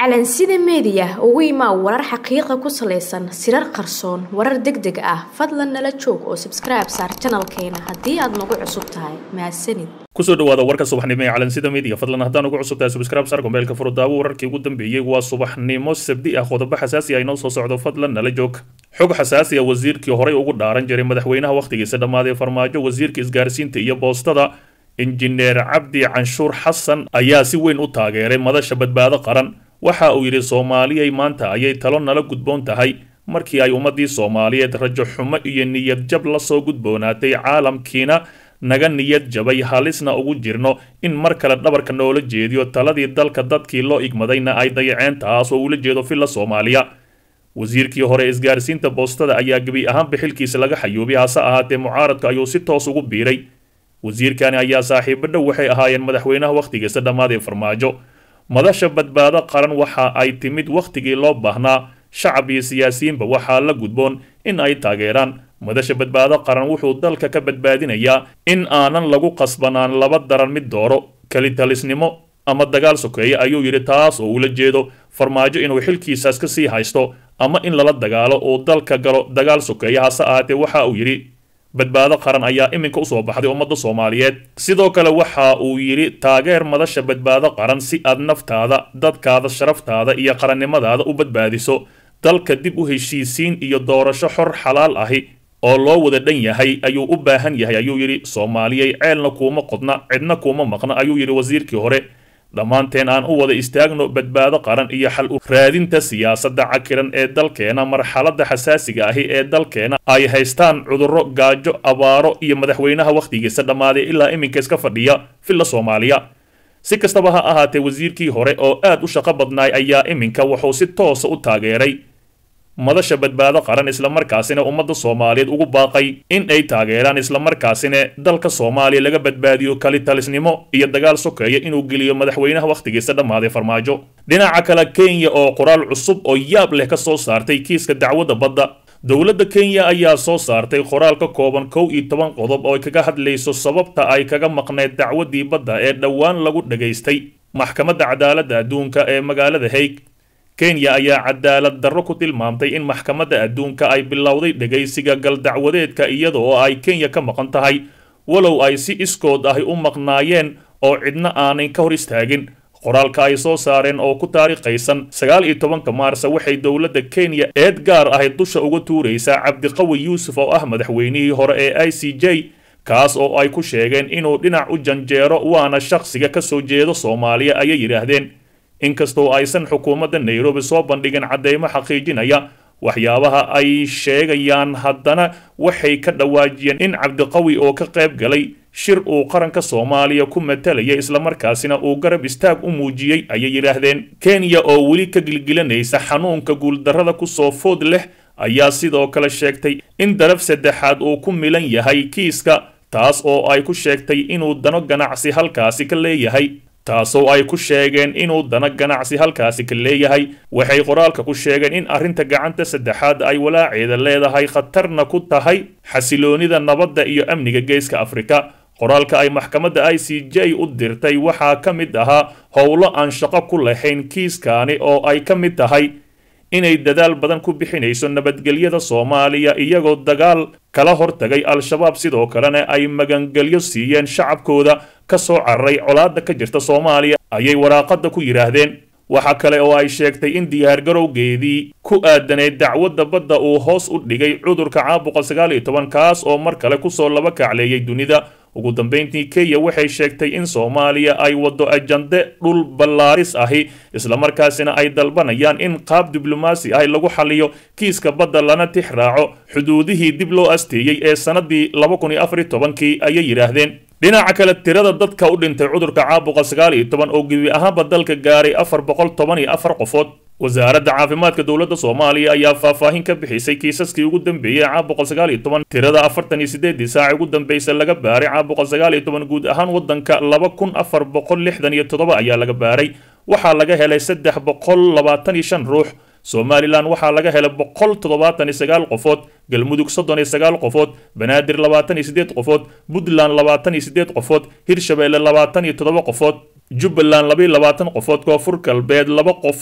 calansida meediya ugu imaa warar xaqiiqa ku salaysan sirar qarsoon warar deg deg ah fadlan nala joog oo sabskribe saar janalkeena haddii aad nagu cusub tahay mahadsanid kusoo dhawaada warka subaxnimo ee calansida media fadlan haddaan ugu cusub tahay subscribe saar gombeelka furudaawo wararkii ugu dambeeyey waa subaxnimo sabdi ah qodobo xasaasi ah inoo soo socdo fadlan nala joog xog xasaasi ah wasiirkii horey ugu dhaaran jiray madaxweynaha wakhtigiisa dhammaaday farmaajo wasiirka isgaarsiinta iyo boostada injineer cabdi canshuur xasan ayaa si weyn u taageeray madasha badbaado qaran waxa uu yidhi soomaaliyay maanta ayay talo nala gudboon tahay markii ay ummaddii soomaaliyeed rajo xumo iyo niyad jab la soo gudboonaatay caalamkiina naga niyad jabay halisna ugu jirno in mar kale dhabarka noola jeediyo taladii dalka dadkii loo igmadayna ay dayaceen taas oo ula jeedo filla soomaaliya wasiirkii hore isgaarsiinta boostada ayaa gebi ahaanba xilkiisa laga xayuubay hase ahaatee mucaaradka ayuu si toos ugu biiray wasiirkani ayaa saaxiibo dhow waxay ahaayeen madaxweynaha wakhtigiisa dhammaadee farmaajo madasha badbaado qaran waxa ay timid wakhtigii loo baahnaa shacab iyo siyaasiyiinba waxaa la gudboon in ay taageeraan madasha badbaado qaran wuxuu dalka ka badbaadinayaa in aanan lagu qasbanaan laba daran mid dooro kelitalisnimo ama dagaal sokeeye ayuu yidhi taas oo ula jeedo farmaajo inuu xilkiisaas ka sii haysto ama in lala dagaalo uu dalka galo dagaal sokeeye hase ahaatee waxa uu yidhi badbaado qaran ayaa iminka usoo baxday ummadda soomaaliyeed sidoo kale waxa uu yidhi taageer madasha badbaado qaran si aad naftaada dadkaada sharaftaada iyo qarannimadaada u badbaadiso dalka dib u heshiisiin iyo doorasho xor xalaal ahi oo loo wada dhan yahay ayuu u baahan yahay ayuu yidhi soomaaliyay ceelna kuuma qodna cidna kuuma maqna ayuu yidhi wasiirkii hore dhammaanteen aan u wada istaagno badbaado qaran iyo xal u raadinta siyaasadda cakiran ee dalkeena marxaladda xasaasiga ahi ee dalkeena ay haystaan cudurro gaajo abaaro iyo madaxweynaha wakhtigiisa dhammaaday ilaa iminka iska fadhiya filla soomaaliya si kastaba ha ahaatee wasiirkii hore oo aad u shaqo badnaay ayaa iminka wuxuu si toosa u taageeray madasha badbaado qaran islamarkaasina ummadda soomaaliyeed ugu baaqay in ay taageeraan islamarkaasina dalka soomaaliya laga badbaadiyo kalitalisnimo iyo dagaal sokeeya inuu geliyo madaxweynaha wakhtigiisa dhammaaday farmaajo dhinaca kale kenya oo qoraal cusub oo yaab leh ka soo saartay kiiska dacwadda badda dowladda kenya ayaa soo saartay qoraal ka kooban kow iyo toban qodob oo ay kaga hadlayso sababta ay kaga maqneed dacwaddii badda ee dhowaan lagu dhagaystay maxkamadda cadaaladda adduunka ee magaalada haig kenya ayaa cadaalad darro ku tilmaamtay in maxkamadda adduunka ay bilowday dhegaysiga galdacwadeedka iyada oo ay kenya ka maqan tahay walow ay si iskood ahi u maqnaayeen oo cidna aanay ka hor istaagin qoraalka ay soo saareen oo ku taariikhaysan sagaal iyo tobanka maarsa waxay dowladda kenya eed gaar ahi dusha uga tuuraysaa cabdiqawi yuusuf oo ah madaxweynihii hore ee i c j kaas oo ay ku sheegeen inuu dhinac u janjeero waana shakhsiga ka soo jeedo soomaaliya ayay yidhaahdeen inkastoo aysan xukuumadda nairobi soo bandhigin caddeymo xaqiijinaya waxyaabaha ay sheegayaan haddana waxay ka dhawaajiyeen in cabdiqawi oo ka qayb galay shir uu qaranka soomaaliya ku matalaya islamarkaasina uu garab istaag u muujiyey ayay yidhaahdeen kenya oo weli ka gilgilanaysa xanuunka guuldarrada kusoo food leh ayaa sidoo kale sheegtay in daraf saddexaad uu ku milan yahay kiiska taas oo ay ku sheegtay inuu dano ganacsi halkaasi ka leeyahay taasoo ay ku sheegeen inuu dana ganacsi halkaasi ka leeyahay waxay qoraalka ku sheegeen in arrinta gacanta saddexaad ay walaaceeda leedahay khatarna ku tahay xasiloonida nabadda iyo amniga geeska afrika qoraalka ay maxkamadda i c j u dirtay waxaa ka mid ahaa howlo aan shaqo ku lahayn kiiskaani oo ay ka mid tahay inay dadaal badan ku bixinayso nabadgelyada soomaaliya iyagoo dagaal kala hortagay al-shabaab sidoo kalena ay magangelyo siiyeen shacabkooda ka soo cararay colaadda ka jirta soomaaliya ayay waraaqadda ku yidhaahdeen waxa kale oo ay sheegtay in diyaargarowgeedii ku aadanayd dacwadda badda uu hoos u dhigay cudurka caabuqa sagaal iyo toban kaas oo mar kale kusoo laba kacleeyay dunida ugu dambayntii kenya waxay sheegtay in soomaaliya ay waddo ajande dhul ballaaris ahi islamarkaasina ay dalbanayaan in qaab diblomaasi ahi lagu xaliyo kiiska badda lana tix raaco xuduudihii dib loo asteeyey ee sannadii laba kun iyo afar iyo tobankii ayay yidhaahdeen dhinaca kale tirada dadka u dhintay cudurka caabuqa sagaal iyo toban oo gebi ahaanba dalka gaaray afar boqol toban iyo afar qofood wasaaradda caafimaadka dowladda soomaaliya ayaa faahfaahin ka bixisay kiisaskii ugu dambeeyey caabuqa sagaal iyo toban tirada afartan iyo sideedii saaci ugu dambaysa laga baaray caabuqa sagaal iyo toban guud ahaan waddanka laba kun afar boqol lixdan iyo toddoba ayaa laga baaray waxaa laga helay saddex boqol labaatan iyo shan ruux somalilan waxaa laga helay boqol toddobaatan iyo sagaal qofood galmudug soddon iyo sagaal qofood banaadir labaatan iyo siddeed qofood puntland labaatan iyo siddeed qofood hirshabeelle labaatan iyo toddoba qofood jubbaland labaiyo labaatan qofood koonfur galbeed laba qofood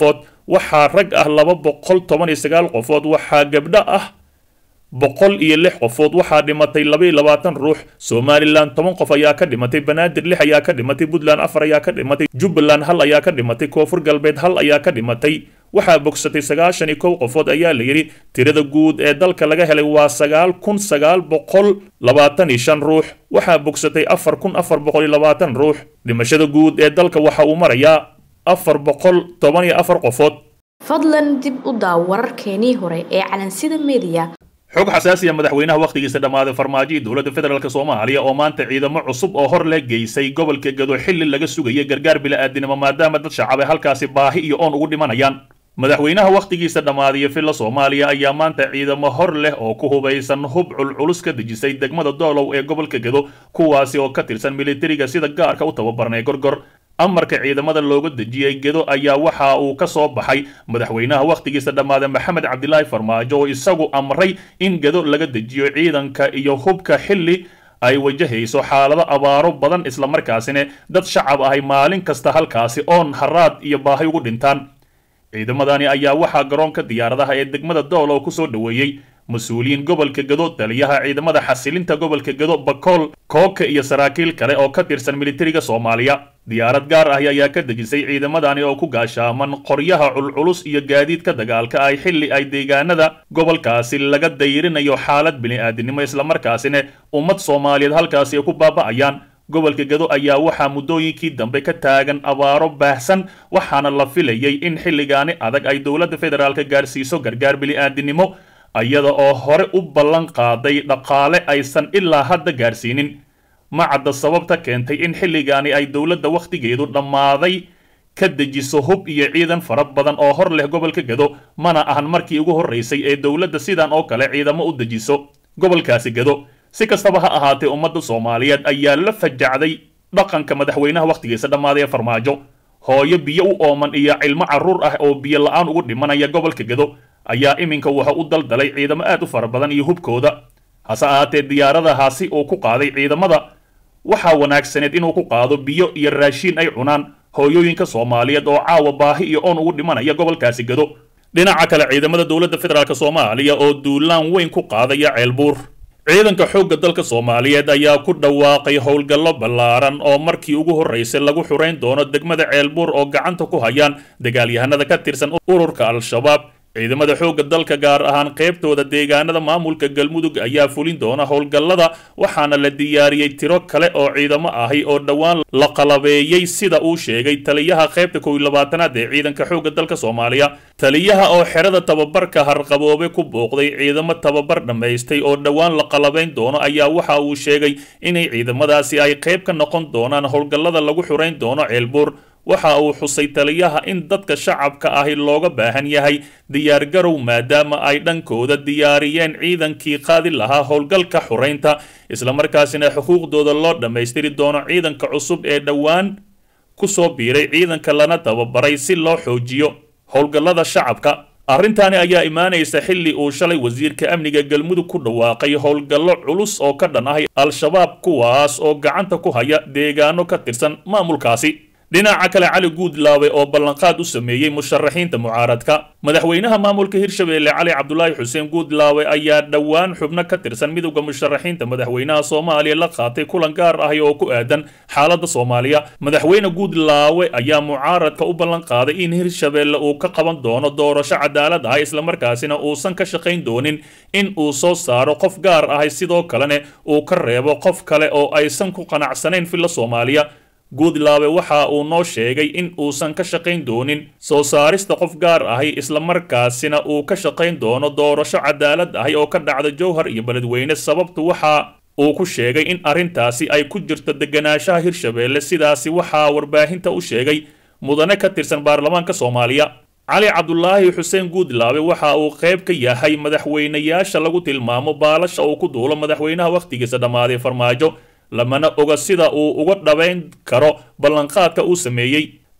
waxaa rag ah laba boqol toban iyo sagaal qofood waxaa gabdho ah boqol iyo lix qofood waxaa dhimatay laba iyo labaatan ruux somalilan toban qof ayaa ka dhimatay banaadir lix ayaa ka dhimatay puntland afar ayaa ka dhimatay jubbaland hal ayaa ka dhimatay koonfur galbeed hal ayaa ka dhimatay waxaa bogsatay sagaashan iyo kow qofood ayaa la yidhi tirada guud ee dalka laga helay waa sagaal kun sagaal boqol labaatan iyo shan ruux waxaa bogsatay afar kun afar boqol iyo labaatan ruux dhimashada guud ee dalka waxa uu marayaa afar boqol toban iyo afar qofood fadlan dib u daaw wararkeenii hore ee calansida meediya xog xasaasiya madaxweynaha wakhtigiisa dhammaaday farmaajo iyo dowladda federaalk soomaaliya oo maanta ciidamo cusub oo hor leh geysay gobolka gado xilli laga sugaya gargaar bila'aadinimo maadaama dad shacab ay halkaasi baahi iyo oon ugu dhimanayaan madaxweynaha wakhtigiisa dhammaadiya villa soomaaliya ayaa maanta ciidamo hor leh oo ku hubaysan hub culculus ka dejisay degmada doolow ee gobolka gado kuwaasi oo ka tirsan militariga sida gaarka u tababarnay gorgor amarka ciidamada looga dejiyey gedo ayaa waxa uu ka soo baxay madaxweynaha wakhtigiisa dhammaaday maxamed cabdilaahi farmaajo oo isagu amray in gedo laga dejiyo ciidanka iyo hubka xilli ay wajahayso xaalado abaaro badan islamarkaasina dad shacab ahay maalin kasta halkaasi oon haraad iyo baahi ugu dhintaan ciidamadani ayaa waxaa garoonka diyaaradaha ee degmada doolow ku soo dhoweeyey mas-uuliyiin gobolka gado taliyaha ciidamada xasilinta gobolka gado bakool kooka iyo saraakiil kale oo ka tirsan militariga soomaaliya diyaarad gaar ah ayaa ka dejisay ciidamadani oo ku gaashaaman qoryaha culculus iyo gaadiidka dagaalka ay xilli ay deegaanada gobolkaasi laga dayrinayo xaalad bini'aadinimo islamarkaasina ummad soomaaliyeed halkaasi ay ku baaba'ayaan gobolka gado ayaa waxaa muddooyinkii dambe ka taagan abaaro baahsan waxaana la filayay in xilligaani adag ay dowladda federaalka gaarsiiso gargaar bini'aadinimo iyada oo hore u ballan qaaday dhaqaale aysan ilaa hadda gaarsiinin ma cadda sababta keentay in xilligaani ay dowladda wakhtigeedu dhammaaday ka dejiso hub iyo ciidan fara badan oo hor leh gobolka gado mana ahan markii ugu horraysay ee dowladda sidan oo kale ciidamo u dejiso gobolkaasi gado si kastaba ha ahaatee ummadda soomaaliyeed ayaa la fajacday dhaqanka madaxweynaha wakhtigiisa dhammaaday ee farmaajo hooyo biyo u ooman iyo cilmo carruur ah oo biyo la-aan ugu dhimanaya gobolka gado ayaa iminka waxa u daldalay ciidamo aad u fara badan iyo hubkooda hase ahaatee diyaaradahaasi uu ku qaaday ciidamada waxaa wanaagsaneed inuu ku qaado biyo iyo raashiin ay cunaan hooyooyinka soomaaliyeed oo caawa baahi iyo oon ugu dhimanaya gobolkaasi gado dhinaca kale ciidamada dowladda federaalk soomaaliya oo duulaan weyn ku qaadaya ceelbuur ciidanka xoogga dalka soomaaliyeed ayaa ku dhawaaqay howlgallo ballaaran oo markii ugu horraysay lagu xurayn doono degmada ceelbuur oo gacanta ku hayaan dagaalyahanada ka tirsan ururka al-shabaab ciidamada xoogga dalka gaar ahaan qaybtooda deegaanada maamulka galmudug ayaa fulin doona howlgallada waxaana la diyaariyey tiro kale oo ciidamo ahi oo dhowaan la qalabeeyey sida uu sheegay taliyaha qaybta kow iyo labaatanaad ee ciidanka xoogga dalka soomaaliya taliyaha oo xerada tababarka harqaboobe ku booqday ciidamo tababar dhammaystay oo dhowaan la qalabayn doono ayaa waxa uu sheegay inay ciidamadaasi ay qayb ka noqon doonaan howlgallada lagu xurayn doono ceelbuur waxa uu xusay taliyaha in dadka shacabka ahi looga baahan yahay diyaargarow maadaama ay dhankooda diyaariyeen ciidankii qaadi lahaa howlgalka xuraynta islamarkaasina xuquuqdooda loo dhammaystiri doono ciidanka cusub ee dhowaan ku soo biiray ciidanka lana tababaray si loo xoojiyo howlgallada shacabka arrintaani ayaa imaanaysa xilli uu shalay wasiirka amniga galmudug ku dhawaaqay howlgallo culus oo ka dhan ah al-shabaab kuwaas oo gacanta ku haya deegaano ka tirsan maamulkaasi dhinaca kale cali guudlaawe oo ballanqaad u sameeyey musharaxiinta mucaaradka madaxweynaha maamulka hirshabeelle cali cabdulaahi xuseen guudlaawe ayaa dhowaan xubno ka tirsan midowda musharaxiinta madaxweynaha soomaaliya la qaatay kulan gaar ahi oo ku aadan xaaladda soomaaliya madaxweyne guudlaawe ayaa mucaaradka u ballan qaaday in hirshabeelle uu ka qaban doono doorasho cadaalad ah islamarkaasina uusan ka shaqayn doonin in uu soo saaro qof gaar ahi sidoo kalena uu ka reebo qof kale oo aysan ku qanacsanayn filla soomaaliya guudlaabe waxa uu noo sheegay in uusan ka shaqayn doonin soo saarista qof gaar ahi islamarkaasina uu ka shaqayn doono doorasho cadaalad ahi oo ka dhacda jowhar iyo beledweyne sababtu waxa uu ku sheegay in arrintaasi ay ku jirto deganaanshaha hirshabeelle sidaasi waxaa warbaahinta u sheegay mudane ka tirsan baarlamaanka soomaaliya cali cabdulaahi xuseen guudlaabe waxa uu qayb ka yahay madaxweynayaasha lagu tilmaamo baalasha uu ku duulo madaxweynaha wakhtigiisa dhammaaday farmaajo lamana oga sida uu uga dhabayn karo ballanqaadka uu sameeyey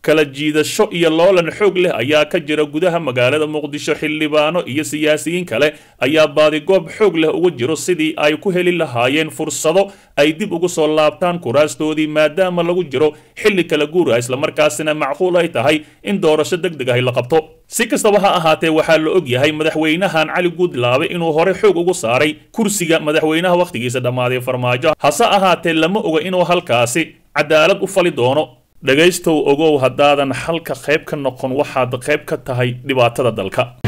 kala jiidasho iyo loolan xoog leh ayaa ka jira gudaha magaalada muqdisho xildhibaano iyo siyaasiyiin kale ayaa baadigoob xoog leh uga jiro sidii ay ku heli lahaayeen fursado ay dib ugu soo laabtaan kuraastoodii maadaama lagu jiro xilli kala guura islamarkaasina macquul ay tahay in doorasho deg deg ahi la qabto si kastaba ha ahaatee waxaa la og yahay madaxweynahan cali guudlaabe inuu hore xoog ugu saaray kursiga madaxweynaha wakhtigiisa dhammaaday farmaajo hase ahaatee lama oga inuu halkaasi cadaalad u fali doono dhegaystow ogow haddaadan xalka qayb ka noqon waxaad qayb ka tahay dhibaatada dalka